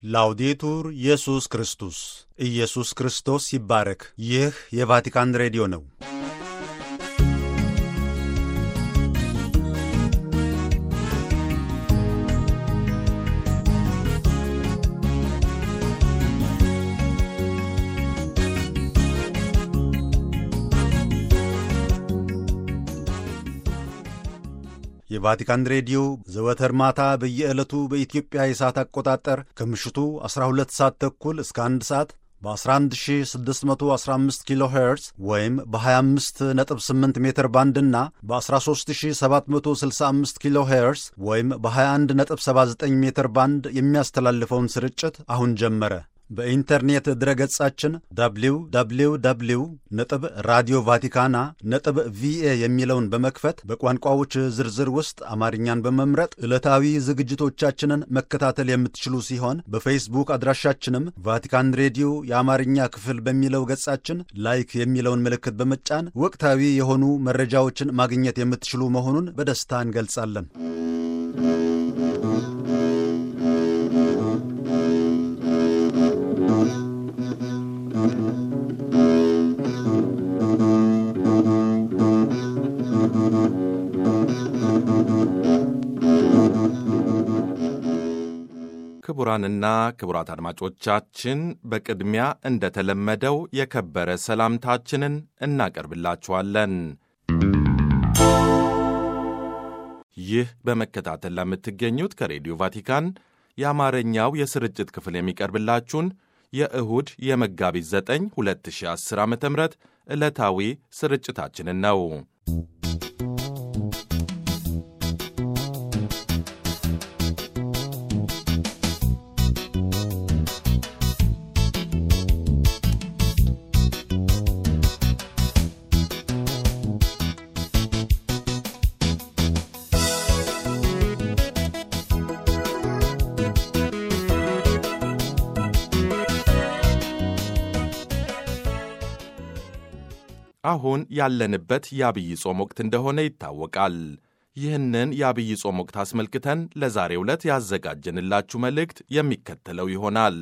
ላውዴቱር ኢየሱስ ክርስቶስ ኢየሱስ ክርስቶስ ይባረክ። ይህ የቫቲካን ሬዲዮ ነው። የቫቲካን ሬዲዮ ዘወትር ማታ በየዕለቱ በኢትዮጵያ የሰዓት አቆጣጠር ከምሽቱ 12 ሰዓት ተኩል እስከ 1 ሰዓት በ11615 ኪሎ ሄርዝ ወይም በ258 ሜትር ባንድ እና በ13765 ኪሎ ሄርዝ ወይም በ2179 ሜትር ባንድ የሚያስተላልፈውን ስርጭት አሁን ጀመረ። በኢንተርኔት ድረገጻችን www ነጥብ ራዲዮ ቫቲካና ነጥብ ቪኤ የሚለውን በመክፈት በቋንቋዎች ዝርዝር ውስጥ አማርኛን በመምረጥ ዕለታዊ ዝግጅቶቻችንን መከታተል የምትችሉ ሲሆን በፌስቡክ አድራሻችንም ቫቲካን ሬዲዮ የአማርኛ ክፍል በሚለው ገጻችን ላይክ የሚለውን ምልክት በመጫን ወቅታዊ የሆኑ መረጃዎችን ማግኘት የምትችሉ መሆኑን በደስታ እንገልጻለን። ክቡራንና ክቡራት አድማጮቻችን በቅድሚያ እንደተለመደው የከበረ ሰላምታችንን እናቀርብላችኋለን። ይህ በመከታተል ለምትገኙት ከሬዲዮ ቫቲካን የአማርኛው የስርጭት ክፍል የሚቀርብላችሁን የእሁድ የመጋቢት 9 2010 ዓ ም ዕለታዊ ስርጭታችንን ነው። አሁን ያለንበት የአብይ ጾም ወቅት እንደሆነ ይታወቃል። ይህንን የአብይ ጾም ወቅት አስመልክተን ለዛሬው ዕለት ያዘጋጀንላችሁ መልእክት የሚከተለው ይሆናል።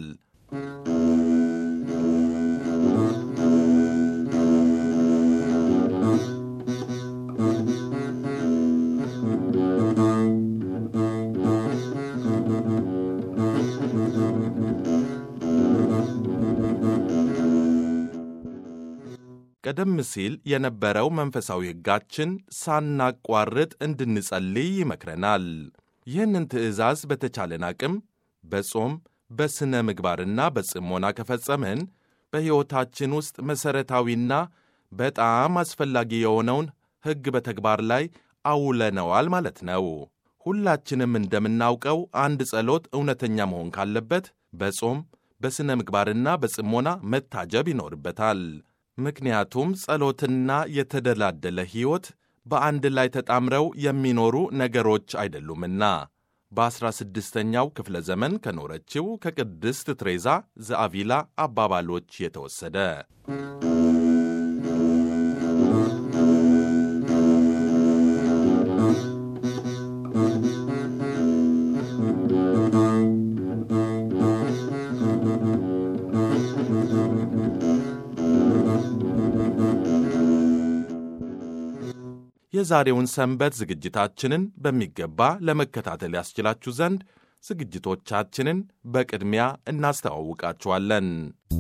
ቀደም ሲል የነበረው መንፈሳዊ ሕጋችን ሳናቋርጥ እንድንጸልይ ይመክረናል። ይህንን ትእዛዝ በተቻለን አቅም በጾም በሥነ ምግባርና በጽሞና ከፈጸምን በሕይወታችን ውስጥ መሠረታዊና በጣም አስፈላጊ የሆነውን ሕግ በተግባር ላይ አውለነዋል ማለት ነው። ሁላችንም እንደምናውቀው አንድ ጸሎት እውነተኛ መሆን ካለበት በጾም በሥነ ምግባርና በጽሞና መታጀብ ይኖርበታል። ምክንያቱም ጸሎትና የተደላደለ ሕይወት በአንድ ላይ ተጣምረው የሚኖሩ ነገሮች አይደሉምና። በዐሥራ ስድስተኛው ክፍለ ዘመን ከኖረችው ከቅድስት ትሬዛ ዘአቪላ አባባሎች የተወሰደ የዛሬውን ሰንበት ዝግጅታችንን በሚገባ ለመከታተል ያስችላችሁ ዘንድ ዝግጅቶቻችንን በቅድሚያ እናስተዋውቃችኋለን።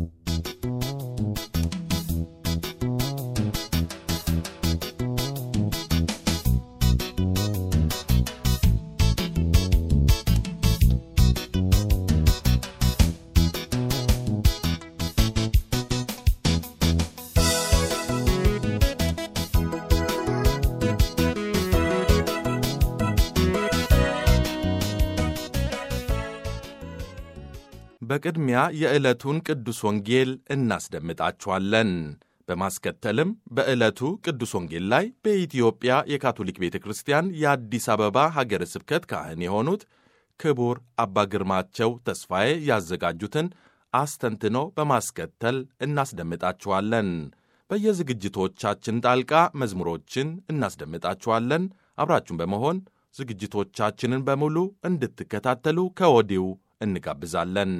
በቅድሚያ የዕለቱን ቅዱስ ወንጌል እናስደምጣችኋለን። በማስከተልም በዕለቱ ቅዱስ ወንጌል ላይ በኢትዮጵያ የካቶሊክ ቤተ ክርስቲያን የአዲስ አበባ ሀገረ ስብከት ካህን የሆኑት ክቡር አባ ግርማቸው ተስፋዬ ያዘጋጁትን አስተንትኖ በማስከተል እናስደምጣችኋለን። በየዝግጅቶቻችን ጣልቃ መዝሙሮችን እናስደምጣችኋለን። አብራችሁን በመሆን ዝግጅቶቻችንን በሙሉ እንድትከታተሉ ከወዲሁ እንጋብዛለን።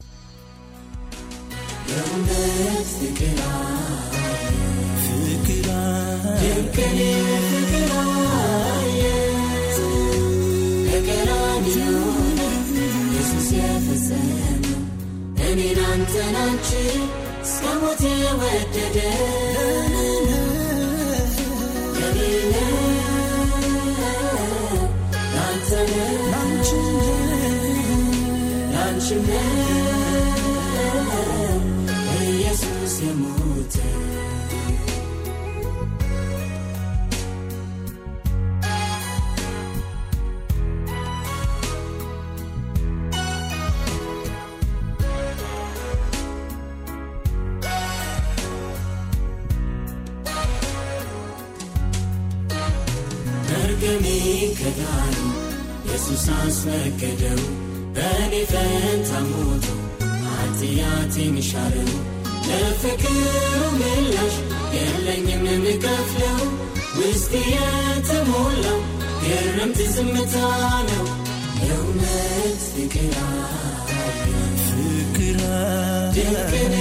የእውነት ፍቅር ፍቅር ድንቅን ፍቅር በቀራንዮ ኢየሱስ የፈጸመው እኔን አንተን አንቺን እስከ ሞት የወደደ ለኔ ላንተ ላንቺም ኢየሱስ የሞተ መርገሜ ከዳኑ ኢየሱስ አስወገደው በእኔ ፈንታ ሞቶ ኃጢአቴን ሻረው ለፍቅሩ ምላሽ የለኝም የምከፍለው ውስጥ የተሞላው ግርምት ዝምታ ነው የእውነት ፍቅር ፍቅር ድንቅን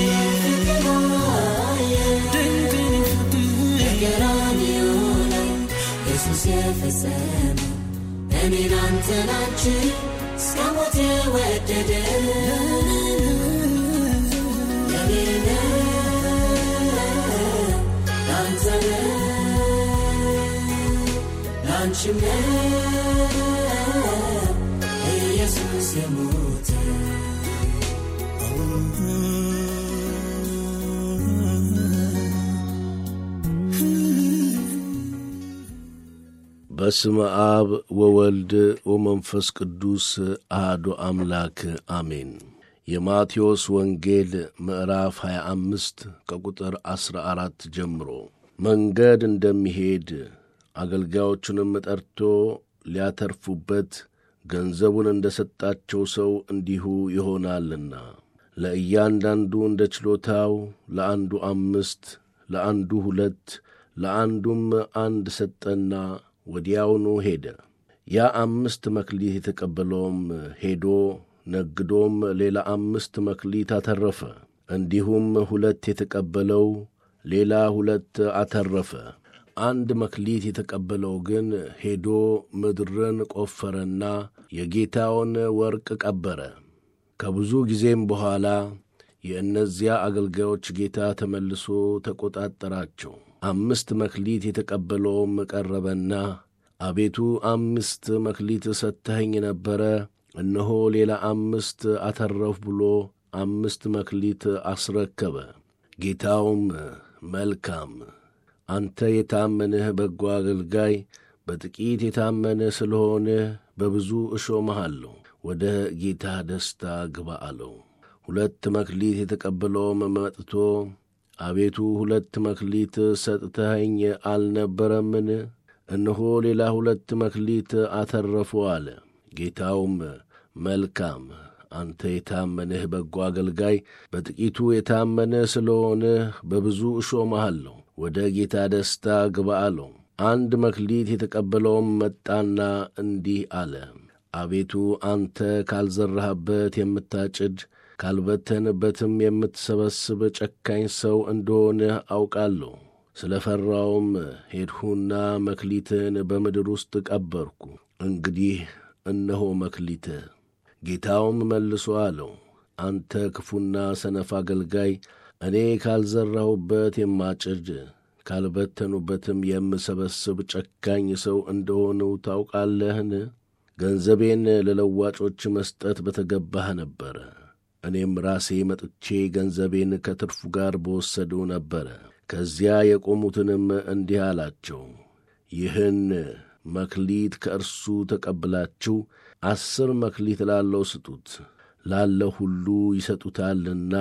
ፍቅር በቀራንዮ ላይ ኢየሱስ የፈጸመው እኔን አንተን አንቺን እስከ ሞት የወደደ ለኔ ነው ላንተ ነው ላንቺም ነው ኢየሱስ የሞተ በስመ አብ ወወልድ ወመንፈስ ቅዱስ አሐዱ አምላክ አሜን። የማቴዎስ ወንጌል ምዕራፍ 25 ከቁጥር 14 ጀምሮ መንገድ እንደሚሄድ አገልጋዮቹንም ጠርቶ ሊያተርፉበት ገንዘቡን እንደ ሰጣቸው ሰው እንዲሁ ይሆናልና ለእያንዳንዱ እንደ ችሎታው ለአንዱ አምስት፣ ለአንዱ ሁለት፣ ለአንዱም አንድ ሰጠና ወዲያውኑ ሄደ። ያ አምስት መክሊት የተቀበለውም ሄዶ ነግዶም ሌላ አምስት መክሊት አተረፈ። እንዲሁም ሁለት የተቀበለው ሌላ ሁለት አተረፈ። አንድ መክሊት የተቀበለው ግን ሄዶ ምድርን ቆፈረና የጌታውን ወርቅ ቀበረ። ከብዙ ጊዜም በኋላ የእነዚያ አገልጋዮች ጌታ ተመልሶ ተቈጣጠራቸው። አምስት መክሊት የተቀበለውም ቀረበና አቤቱ አምስት መክሊት ሰጥተኸኝ ነበረ፣ እነሆ ሌላ አምስት አተረፍ ብሎ አምስት መክሊት አስረከበ። ጌታውም መልካም አንተ የታመንህ በጎ አገልጋይ፣ በጥቂት የታመንህ ስለሆንህ በብዙ እሾምሃለሁ፣ ወደ ጌታ ደስታ ግባ አለው። ሁለት መክሊት የተቀበለውም መጥቶ አቤቱ ሁለት መክሊት ሰጥተኸኝ አልነበረምን? እነሆ ሌላ ሁለት መክሊት አተረፉ አለ። ጌታውም መልካም አንተ የታመንህ በጎ አገልጋይ፣ በጥቂቱ የታመንህ ስለሆንህ በብዙ እሾምሃለሁ፣ ወደ ጌታ ደስታ ግባ አለው። አንድ መክሊት የተቀበለውም መጣና እንዲህ አለ፣ አቤቱ አንተ ካልዘራህበት የምታጭድ ካልበተንበትም የምትሰበስብ ጨካኝ ሰው እንደሆንህ አውቃለሁ። ስለ ፈራውም ሄድሁና መክሊትን በምድር ውስጥ ቀበርኩ። እንግዲህ እነሆ መክሊትህ። ጌታውም መልሶ አለው፣ አንተ ክፉና ሰነፍ አገልጋይ፣ እኔ ካልዘራሁበት የማጭድ ካልበተኑበትም የምሰበስብ ጨካኝ ሰው እንደሆንሁ ታውቃለህን? ገንዘቤን ለለዋጮች መስጠት በተገባህ ነበረ። እኔም ራሴ መጥቼ ገንዘቤን ከትርፉ ጋር በወሰዱ ነበረ። ከዚያ የቆሙትንም እንዲህ አላቸው፣ ይህን መክሊት ከእርሱ ተቀብላችሁ አስር መክሊት ላለው ስጡት፣ ላለው ሁሉ ይሰጡታልና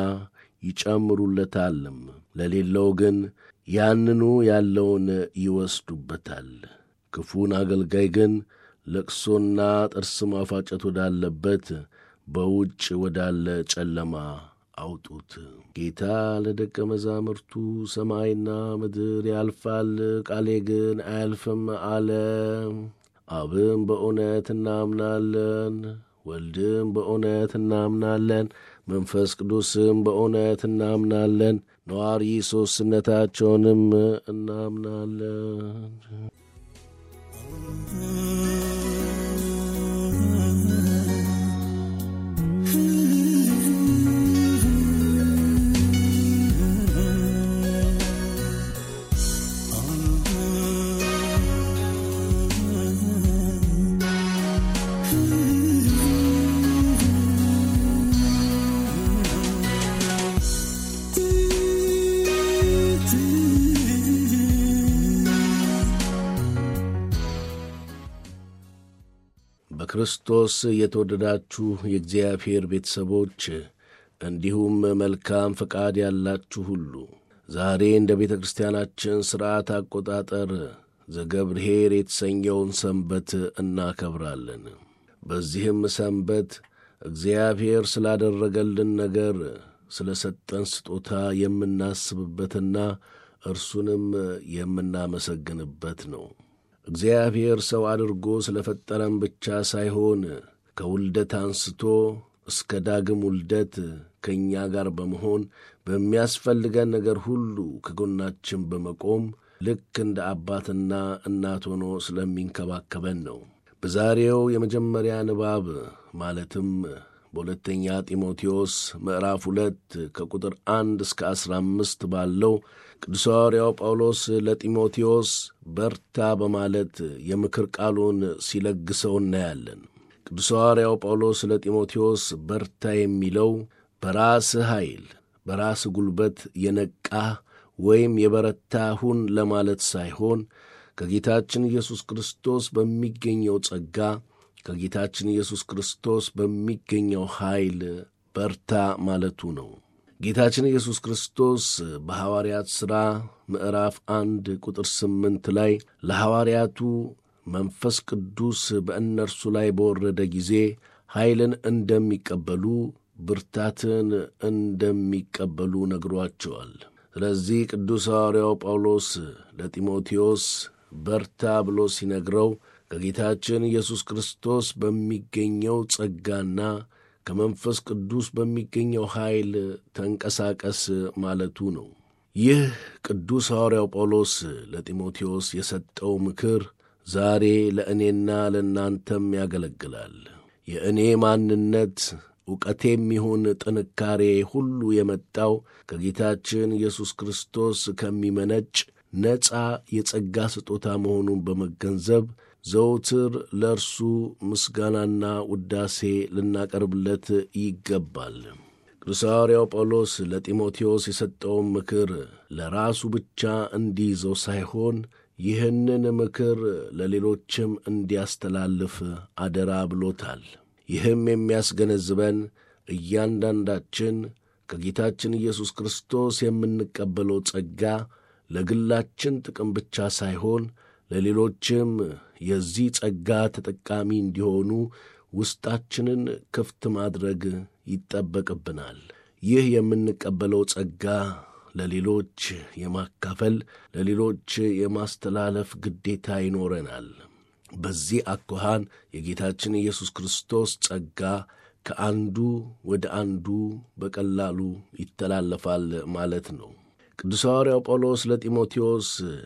ይጨምሩለታልም፣ ለሌለው ግን ያንኑ ያለውን ይወስዱበታል። ክፉን አገልጋይ ግን ለቅሶና ጥርስ ማፋጨት ወዳለበት በውጭ ወዳለ ጨለማ አውጡት። ጌታ ለደቀ መዛሙርቱ ሰማይና ምድር ያልፋል፣ ቃሌ ግን አያልፍም አለ። አብም በእውነት እናምናለን፣ ወልድም በእውነት እናምናለን፣ መንፈስ ቅዱስም በእውነት እናምናለን፣ ነዋሪ ሦስትነታቸውንም እናምናለን። በክርስቶስ የተወደዳችሁ የእግዚአብሔር ቤተሰቦች እንዲሁም መልካም ፈቃድ ያላችሁ ሁሉ ዛሬ እንደ ቤተ ክርስቲያናችን ሥርዓት አቆጣጠር ዘገብርኄር የተሰኘውን ሰንበት እናከብራለን። በዚህም ሰንበት እግዚአብሔር ስላደረገልን ነገር ስለ ሰጠን ስጦታ የምናስብበትና እርሱንም የምናመሰግንበት ነው። እግዚአብሔር ሰው አድርጎ ስለ ፈጠረን ብቻ ሳይሆን ከውልደት አንስቶ እስከ ዳግም ውልደት ከእኛ ጋር በመሆን በሚያስፈልገን ነገር ሁሉ ከጎናችን በመቆም ልክ እንደ አባትና እናት ሆኖ ስለሚንከባከበን ነው። በዛሬው የመጀመሪያ ንባብ ማለትም በሁለተኛ ጢሞቴዎስ ምዕራፍ ሁለት ከቁጥር አንድ እስከ አስራ አምስት ባለው ቅዱስ ሐዋርያው ጳውሎስ ለጢሞቴዎስ በርታ በማለት የምክር ቃሉን ሲለግሰው እናያለን። ቅዱስ ሐዋርያው ጳውሎስ ለጢሞቴዎስ በርታ የሚለው በራስህ ኃይል፣ በራስህ ጉልበት የነቃህ ወይም የበረታ ሁን ለማለት ሳይሆን ከጌታችን ኢየሱስ ክርስቶስ በሚገኘው ጸጋ ከጌታችን ኢየሱስ ክርስቶስ በሚገኘው ኃይል በርታ ማለቱ ነው። ጌታችን ኢየሱስ ክርስቶስ በሐዋርያት ሥራ ምዕራፍ አንድ ቁጥር ስምንት ላይ ለሐዋርያቱ መንፈስ ቅዱስ በእነርሱ ላይ በወረደ ጊዜ ኃይልን እንደሚቀበሉ ብርታትን እንደሚቀበሉ ነግሯቸዋል። ስለዚህ ቅዱስ ሐዋርያው ጳውሎስ ለጢሞቴዎስ በርታ ብሎ ሲነግረው ከጌታችን ኢየሱስ ክርስቶስ በሚገኘው ጸጋና ከመንፈስ ቅዱስ በሚገኘው ኃይል ተንቀሳቀስ ማለቱ ነው። ይህ ቅዱስ ሐዋርያው ጳውሎስ ለጢሞቴዎስ የሰጠው ምክር ዛሬ ለእኔና ለእናንተም ያገለግላል። የእኔ ማንነት ዕውቀቴም ይሁን ጥንካሬ ሁሉ የመጣው ከጌታችን ኢየሱስ ክርስቶስ ከሚመነጭ ነፃ የጸጋ ስጦታ መሆኑን በመገንዘብ ዘውትር ለእርሱ ምስጋናና ውዳሴ ልናቀርብለት ይገባል። ቅዱስ ሐዋርያው ጳውሎስ ለጢሞቴዎስ የሰጠውን ምክር ለራሱ ብቻ እንዲይዘው ሳይሆን ይህንን ምክር ለሌሎችም እንዲያስተላልፍ አደራ ብሎታል። ይህም የሚያስገነዝበን እያንዳንዳችን ከጌታችን ኢየሱስ ክርስቶስ የምንቀበለው ጸጋ ለግላችን ጥቅም ብቻ ሳይሆን ለሌሎችም የዚህ ጸጋ ተጠቃሚ እንዲሆኑ ውስጣችንን ክፍት ማድረግ ይጠበቅብናል። ይህ የምንቀበለው ጸጋ ለሌሎች የማካፈል ለሌሎች የማስተላለፍ ግዴታ ይኖረናል። በዚህ አኳኋን የጌታችን ኢየሱስ ክርስቶስ ጸጋ ከአንዱ ወደ አንዱ በቀላሉ ይተላለፋል ማለት ነው። ቅዱስ ሐዋርያው ጳውሎስ ለጢሞቴዎስ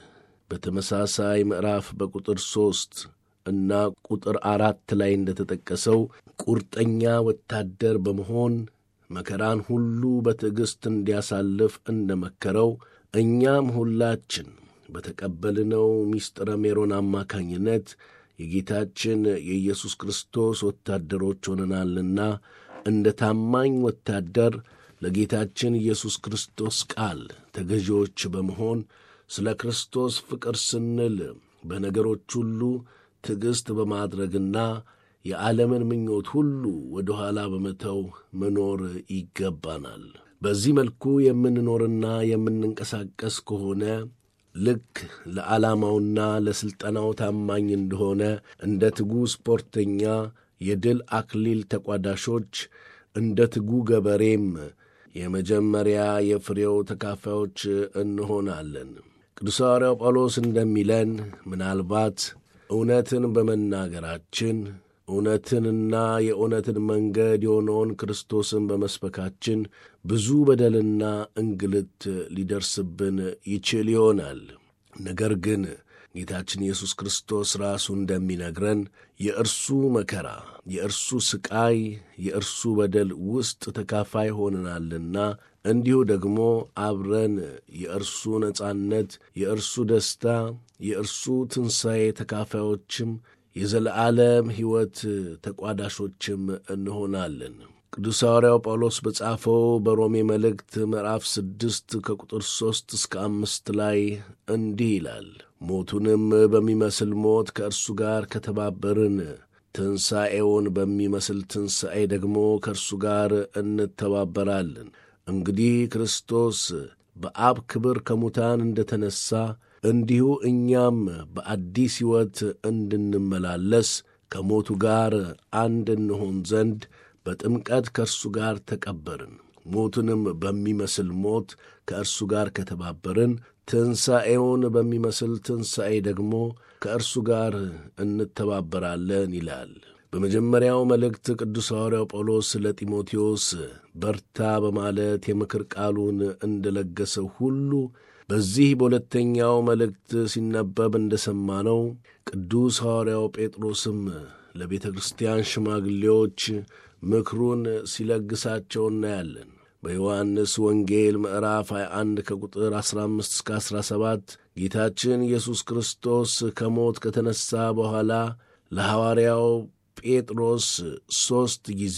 በተመሳሳይ ምዕራፍ በቁጥር ሦስት እና ቁጥር አራት ላይ እንደተጠቀሰው ቁርጠኛ ወታደር በመሆን መከራን ሁሉ በትዕግሥት እንዲያሳልፍ እንደ መከረው እኛም ሁላችን በተቀበልነው ሚስጥረ ሜሮን አማካኝነት የጌታችን የኢየሱስ ክርስቶስ ወታደሮች ሆነናልና እንደ ታማኝ ወታደር ለጌታችን ኢየሱስ ክርስቶስ ቃል ተገዢዎች በመሆን ስለ ክርስቶስ ፍቅር ስንል በነገሮች ሁሉ ትዕግሥት በማድረግና የዓለምን ምኞት ሁሉ ወደ ኋላ በመተው መኖር ይገባናል። በዚህ መልኩ የምንኖርና የምንንቀሳቀስ ከሆነ ልክ ለዓላማውና ለሥልጠናው ታማኝ እንደሆነ እንደ ትጉ ስፖርተኛ የድል አክሊል ተቋዳሾች እንደ ትጉ ገበሬም የመጀመሪያ የፍሬው ተካፋዮች እንሆናለን። ቅዱስ ሐዋርያው ጳውሎስ እንደሚለን ምናልባት እውነትን በመናገራችን እውነትንና የእውነትን መንገድ የሆነውን ክርስቶስን በመስበካችን ብዙ በደልና እንግልት ሊደርስብን ይችል ይሆናል። ነገር ግን ጌታችን ኢየሱስ ክርስቶስ ራሱ እንደሚነግረን የእርሱ መከራ፣ የእርሱ ስቃይ፣ የእርሱ በደል ውስጥ ተካፋይ ሆነናልና እንዲሁ ደግሞ አብረን የእርሱ ነጻነት፣ የእርሱ ደስታ፣ የእርሱ ትንሣኤ ተካፋዮችም የዘለዓለም ሕይወት ተቋዳሾችም እንሆናለን። ቅዱስ ሐዋርያው ጳውሎስ በጻፈው በሮሜ መልእክት ምዕራፍ ስድስት ከቁጥር ሦስት እስከ አምስት ላይ እንዲህ ይላል ሞቱንም በሚመስል ሞት ከእርሱ ጋር ከተባበርን ትንሣኤውን በሚመስል ትንሣኤ ደግሞ ከእርሱ ጋር እንተባበራለን። እንግዲህ ክርስቶስ በአብ ክብር ከሙታን እንደ ተነሣ እንዲሁ እኛም በአዲስ ሕይወት እንድንመላለስ ከሞቱ ጋር አንድ እንሆን ዘንድ በጥምቀት ከእርሱ ጋር ተቀበርን። ሞቱንም በሚመስል ሞት ከእርሱ ጋር ከተባበርን ትንሣኤውን በሚመስል ትንሣኤ ደግሞ ከእርሱ ጋር እንተባበራለን ይላል። በመጀመሪያው መልእክት ቅዱስ ሐዋርያው ጳውሎስ ለጢሞቴዎስ በርታ በማለት የምክር ቃሉን እንደ ለገሰው ሁሉ በዚህ በሁለተኛው መልእክት ሲነበብ እንደ ሰማነው ቅዱስ ሐዋርያው ጴጥሮስም ለቤተ ክርስቲያን ሽማግሌዎች ምክሩን ሲለግሳቸው እናያለን። በዮሐንስ ወንጌል ምዕራፍ 21 ከቁጥር 15 እስከ 17 ጌታችን ኢየሱስ ክርስቶስ ከሞት ከተነሣ በኋላ ለሐዋርያው ጴጥሮስ ሦስት ጊዜ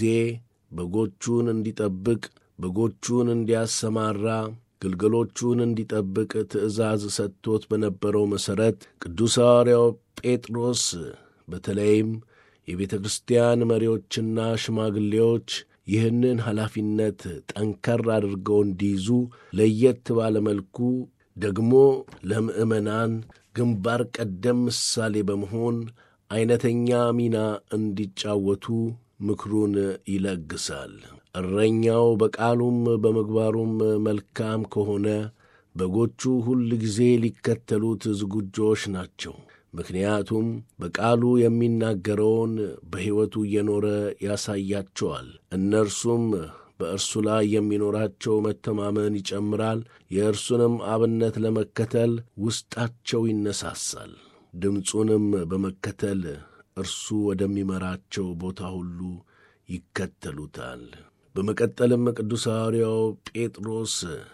በጎቹን እንዲጠብቅ፣ በጎቹን እንዲያሰማራ፣ ግልገሎቹን እንዲጠብቅ ትእዛዝ ሰጥቶት በነበረው መሠረት ቅዱስ ሐዋርያው ጴጥሮስ በተለይም የቤተ ክርስቲያን መሪዎችና ሽማግሌዎች ይህንን ኃላፊነት ጠንከር አድርገው እንዲይዙ ለየት ባለ መልኩ ደግሞ ለምዕመናን ግንባር ቀደም ምሳሌ በመሆን ዐይነተኛ ሚና እንዲጫወቱ ምክሩን ይለግሳል። እረኛው በቃሉም በምግባሩም መልካም ከሆነ በጎቹ ሁል ጊዜ ሊከተሉት ዝግጆች ናቸው። ምክንያቱም በቃሉ የሚናገረውን በሕይወቱ እየኖረ ያሳያቸዋል። እነርሱም በእርሱ ላይ የሚኖራቸው መተማመን ይጨምራል። የእርሱንም አብነት ለመከተል ውስጣቸው ይነሳሳል። ድምፁንም በመከተል እርሱ ወደሚመራቸው ቦታ ሁሉ ይከተሉታል። በመቀጠልም ቅዱስ ሐዋርያው ጴጥሮስ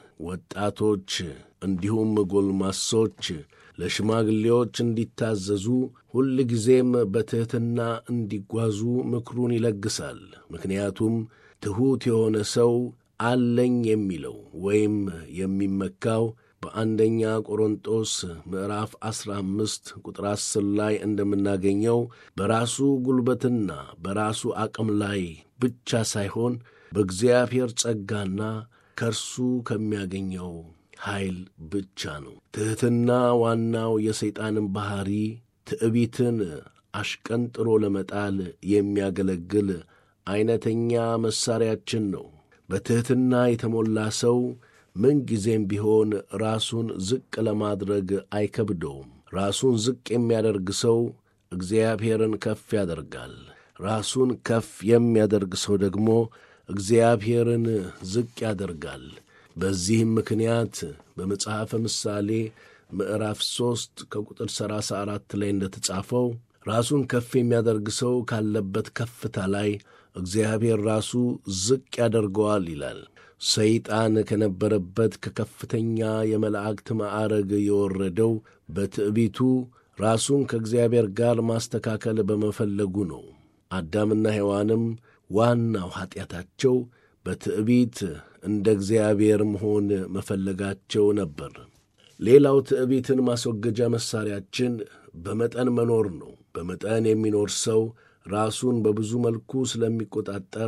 ወጣቶች እንዲሁም ጎልማሶች ለሽማግሌዎች እንዲታዘዙ ሁል ጊዜም በትሕትና እንዲጓዙ ምክሩን ይለግሳል። ምክንያቱም ትሑት የሆነ ሰው አለኝ የሚለው ወይም የሚመካው በአንደኛ ቆሮንጦስ ምዕራፍ ዐሥራ አምስት ቁጥር ዐሥር ላይ እንደምናገኘው በራሱ ጉልበትና በራሱ አቅም ላይ ብቻ ሳይሆን በእግዚአብሔር ጸጋና ከእርሱ ከሚያገኘው ኃይል ብቻ ነው። ትሕትና ዋናው የሰይጣንን ባሕሪ ትዕቢትን አሽቀንጥሮ ለመጣል የሚያገለግል ዐይነተኛ መሣሪያችን ነው። በትሕትና የተሞላ ሰው ምንጊዜም ቢሆን ራሱን ዝቅ ለማድረግ አይከብደውም። ራሱን ዝቅ የሚያደርግ ሰው እግዚአብሔርን ከፍ ያደርጋል። ራሱን ከፍ የሚያደርግ ሰው ደግሞ እግዚአብሔርን ዝቅ ያደርጋል። በዚህም ምክንያት በመጽሐፈ ምሳሌ ምዕራፍ ሦስት ከቁጥር ሠላሳ አራት ላይ እንደ ተጻፈው ራሱን ከፍ የሚያደርግ ሰው ካለበት ከፍታ ላይ እግዚአብሔር ራሱ ዝቅ ያደርገዋል ይላል። ሰይጣን ከነበረበት ከከፍተኛ የመላእክት ማዕረግ የወረደው በትዕቢቱ ራሱን ከእግዚአብሔር ጋር ማስተካከል በመፈለጉ ነው። አዳምና ሔዋንም ዋናው ኀጢአታቸው በትዕቢት እንደ እግዚአብሔር መሆን መፈለጋቸው ነበር። ሌላው ትዕቢትን ማስወገጃ መሣሪያችን በመጠን መኖር ነው። በመጠን የሚኖር ሰው ራሱን በብዙ መልኩ ስለሚቆጣጠር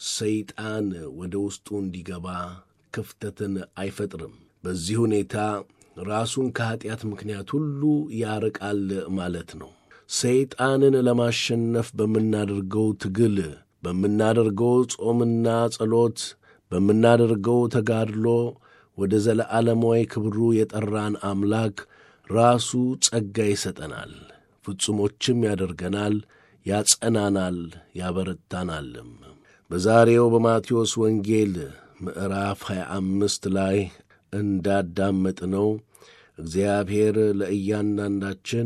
ሰይጣን ወደ ውስጡ እንዲገባ ክፍተትን አይፈጥርም። በዚህ ሁኔታ ራሱን ከኀጢአት ምክንያት ሁሉ ያርቃል ማለት ነው። ሰይጣንን ለማሸነፍ በምናደርገው ትግል፣ በምናደርገው ጾምና ጸሎት፣ በምናደርገው ተጋድሎ ወደ ዘለዓለማዊ ክብሩ የጠራን አምላክ ራሱ ጸጋ ይሰጠናል፣ ፍጹሞችም ያደርገናል፣ ያጸናናል፣ ያበረታናልም። በዛሬው በማቴዎስ ወንጌል ምዕራፍ 25 ላይ እንዳዳመጥነው እግዚአብሔር ለእያንዳንዳችን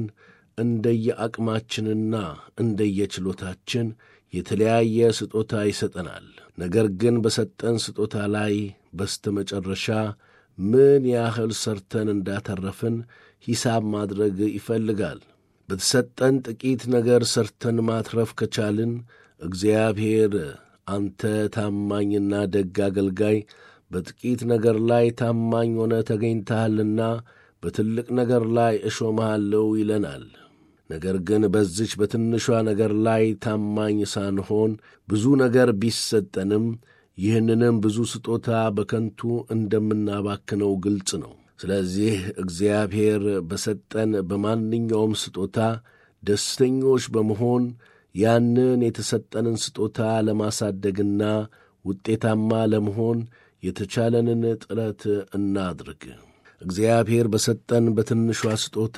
እንደየአቅማችንና እንደየችሎታችን የተለያየ ስጦታ ይሰጠናል። ነገር ግን በሰጠን ስጦታ ላይ በስተመጨረሻ ምን ያህል ሰርተን እንዳተረፍን ሂሳብ ማድረግ ይፈልጋል። በተሰጠን ጥቂት ነገር ሰርተን ማትረፍ ከቻልን እግዚአብሔር አንተ ታማኝና ደግ አገልጋይ በጥቂት ነገር ላይ ታማኝ ሆነ ተገኝተሃልና በትልቅ ነገር ላይ እሾመሃለሁ ይለናል። ነገር ግን በዚች በትንሿ ነገር ላይ ታማኝ ሳንሆን ብዙ ነገር ቢሰጠንም ይህንንም ብዙ ስጦታ በከንቱ እንደምናባክነው ግልጽ ነው። ስለዚህ እግዚአብሔር በሰጠን በማንኛውም ስጦታ ደስተኞች በመሆን ያንን የተሰጠንን ስጦታ ለማሳደግና ውጤታማ ለመሆን የተቻለንን ጥረት እናድርግ። እግዚአብሔር በሰጠን በትንሿ ስጦታ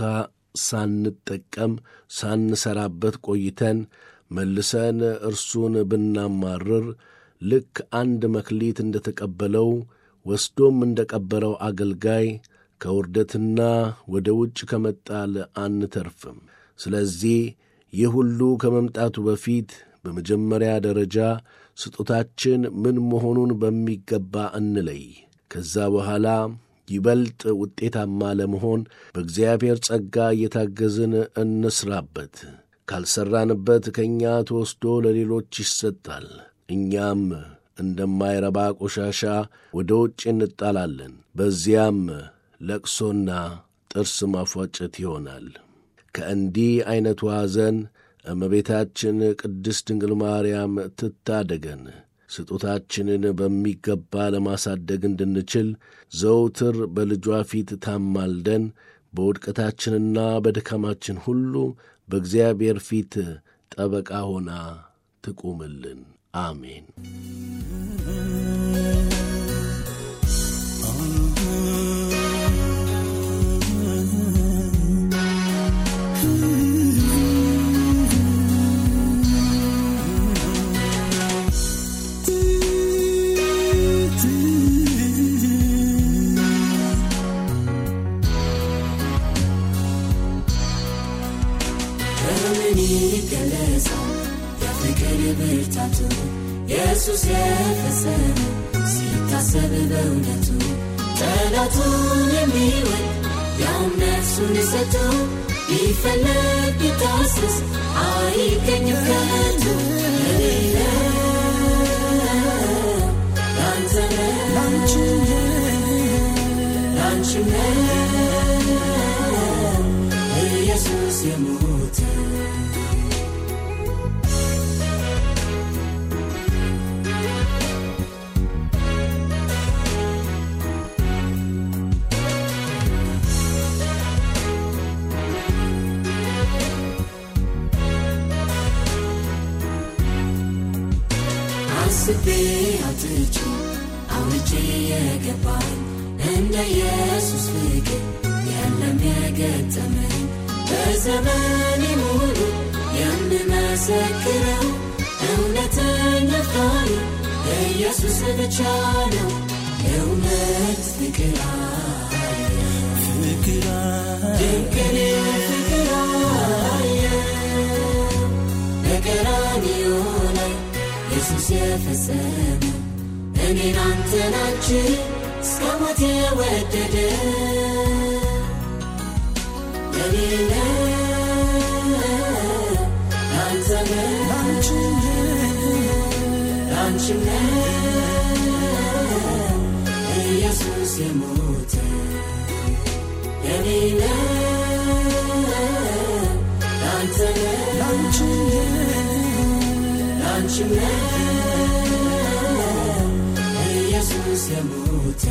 ሳንጠቀም ሳንሰራበት ቆይተን መልሰን እርሱን ብናማርር ልክ አንድ መክሊት እንደ ተቀበለው ወስዶም እንደ ቀበረው አገልጋይ ከውርደትና ወደ ውጭ ከመጣል አንተርፍም። ስለዚህ ይህ ሁሉ ከመምጣቱ በፊት በመጀመሪያ ደረጃ ስጦታችን ምን መሆኑን በሚገባ እንለይ። ከዛ በኋላ ይበልጥ ውጤታማ ለመሆን በእግዚአብሔር ጸጋ እየታገዝን እንስራበት። ካልሠራንበት ከእኛ ተወስዶ ለሌሎች ይሰጣል። እኛም እንደማይረባ ቆሻሻ ወደ ውጭ እንጣላለን። በዚያም ለቅሶና ጥርስ ማፏጨት ይሆናል። ከእንዲህ ዐይነቱ ሐዘን እመቤታችን ቅድስት ድንግል ማርያም ትታደገን። ስጦታችንን በሚገባ ለማሳደግ እንድንችል ዘውትር በልጇ ፊት ታማልደን በውድቀታችንና በድካማችን ሁሉ በእግዚአብሔር ፊት ጠበቃ ሆና ትቁምልን። አሜን። በምን ይገለጻል የፍቅር ብርታቱ ኢየሱስ የፈጸመ ሲታሰብ በእውነቱ ጠላቱን የሚወድ ያውም ነፍሱን ሰጥቶ ቢፈለግ ቢታሰስ አይገኝም ከቶ ለሌለ ላንተ ላንቺም ኢየሱስ የሞተ አስቤ አውጥቼ አውርቼ የገባኝ እንደ ኢየሱስ ፍቅር የለም የገጠመኝ በዘመኔ ሙሉ የምመሰክረው እውነተኛ አፍቃሪ ኢየሱስ ብቻ ነው። የእውነት ፍቅር አየ ድንቅን ፍቅር አየ በቀራንዮ ላይ ኢየሱስ የፈጸመው እኔን አንተናችን እስከ ሞት የወደደ የሌለ ላንተ ላንቺም ኢየሱስ የሞተ የሌለ ላንተ ላንቺም ኢየሱስ የሞተ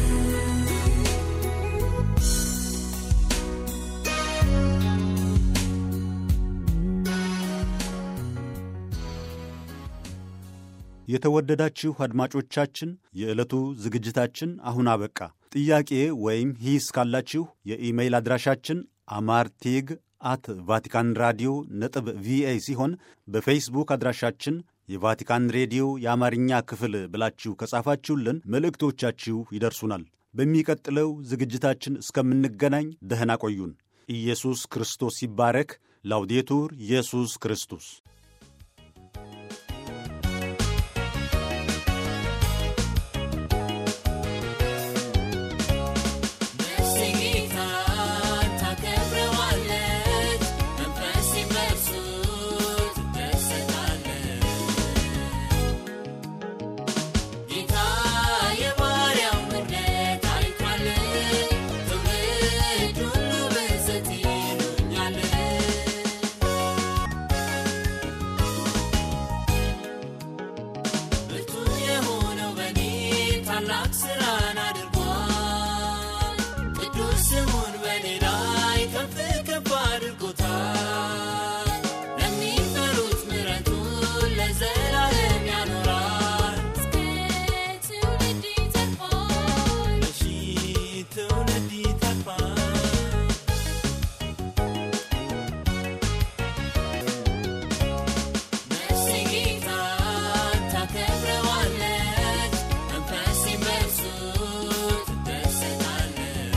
የተወደዳችሁ አድማጮቻችን የዕለቱ ዝግጅታችን አሁን አበቃ። ጥያቄ ወይም ሂስ ካላችሁ የኢሜይል አድራሻችን አማርቲግ አት ቫቲካን ራዲዮ ነጥብ ቪኦኤ ሲሆን በፌስቡክ አድራሻችን የቫቲካን ሬዲዮ የአማርኛ ክፍል ብላችሁ ከጻፋችሁልን መልእክቶቻችሁ ይደርሱናል። በሚቀጥለው ዝግጅታችን እስከምንገናኝ ደህና ቆዩን። ኢየሱስ ክርስቶስ ይባረክ። ላውዴቱር ኢየሱስ ክርስቶስ ነፍሴ ጌታን ታከብረዋለች፣ መንፈሴም በእርሱ ትደሰታለች። ጌታ የባሪያውን ውርደት አይቷል፣ ትውልድ ሁሉ ብፅዕት ይሉኛል። ብርቱ የሆነው በኔ ታላቅ ሥራን አድርጓል። ቅዱስ ስሙን በኔ ላይ ከፍ ከፍ አድርጎታል። ለሚፈሩት ምሕረቱን ለዘላለም ያኖራል። እስከ ትውልድ ይተርፋል። ለሺህ ትውልድ ይተርፋል። ነፍሴ ጌታን ታከብረዋለች፣ መንፈሴም በእርሱ ትደሰታለች።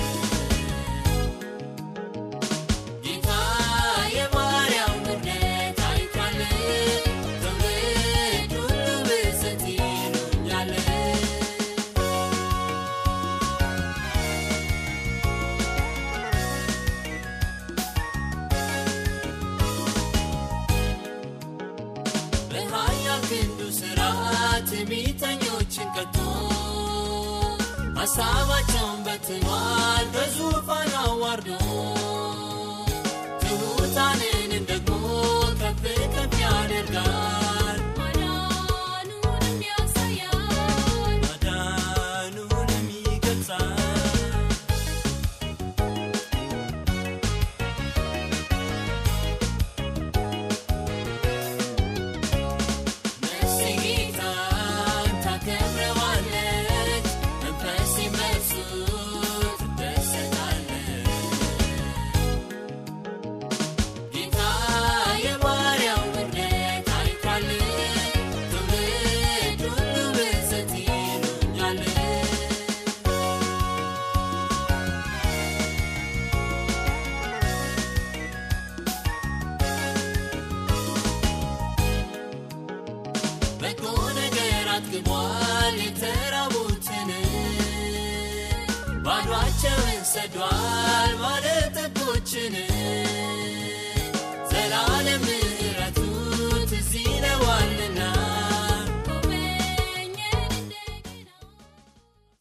ጌታ የባሪያውን ውርደት አይቷል፣ ትውልድ ሁሉ ብፅዕት ይሉኛል። በኃያል ክንዱ ሥራ ትዕቢተኞችን ቀጥቶ ሐሳባቸውን በትኗል በዙፋን አዋርዶ ትሑታንንም ደግሞ ከፍ ከፍ ያደርጋል ማዳኑንም ያሳያል ማዳኑንም ይገልጻል ነፍሴ ጌታን ታከብረዋለች፣ መንፈሴም በእርሱ ትደሰታለች። ጌታ የባሪያውን ውርደት አይቷል፣ ትውልድ ሁሉ ብፅዕት ይሉኛል። በጎ ነገር አጥግቧል የተራቡትን ባዷቸውን ሰዷል ባለጠጎችን